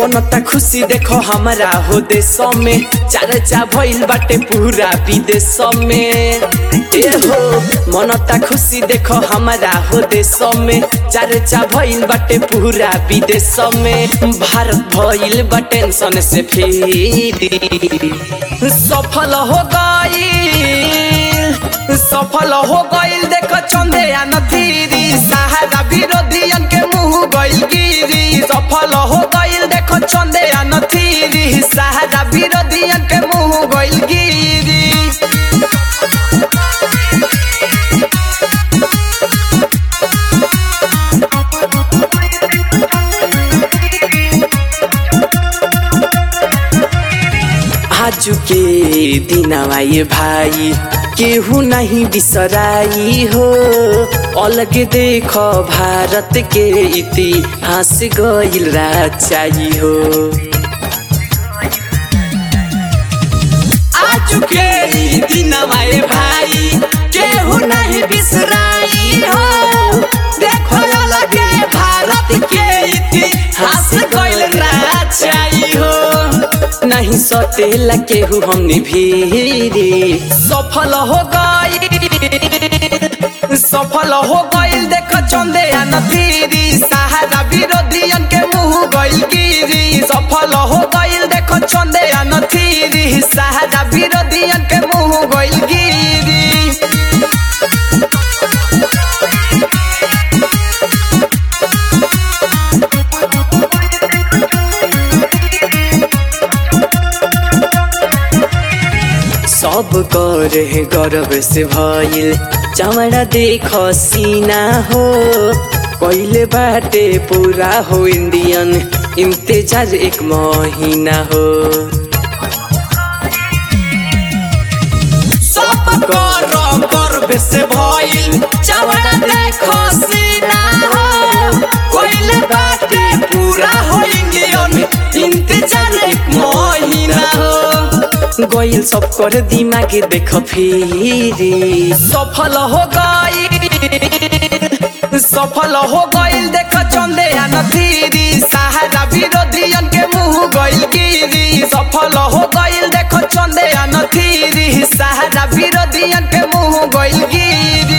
मनता खुशी देखो हमारा हो देश में चर्चा भइल बाटे पूरा विदेश में ए हो मनता खुशी देखो हमारा हो देश में चर्चा भइल बाटे पूरा विदेश में भारत भइल बा टेंशन से फिर सफल हो गइल सफल हो गइल देखो चंदेया नथीरी सहारा विरोधियन के मुंह गइल गिरी सफल हो गइल देखो चंदेया नथीरी सहारा विरोधियन के मुंह गइल गिरी आज के दिनवा ये भाई केहू नहीं बिसराई हो अलग देख भारत के इतिहास गइल राचाई हो आज के ई दिनवा ये भाई केहू नहीं बिसराई हो देखो अलग भारत के इतिहास गइल राचाई हो नहीं सतेला केहू हमने भीरी सफल हो गई सफल हो गइल देख चंदे नतीरी सहारा विरोधियन के मुंह गइल गिरी सफल हो गइल देख चंदे नतीरी सहारा विरोधियन के मुंह गइल गिरी सब करे गर्व से भइल चमड़ा देख सीना हो पहिले बाटे पूरा हो इंडियन इंतजार एक महीना हो सब कर गर्व से भइल चमड़ा देख सीना हो पहिले बाटे पूरा हो इंडियन इंतजार एक महीना हो गइल सब कर दिमाग देख फिरी सफल हो गइल सफल हो गइल देख चंदे नतीरी सहारा विरोधियन के मुंह गइल गिरी सफल हो गइल देख चंदे नतीरी सहारा विरोधियन के मुंह गइल गिरी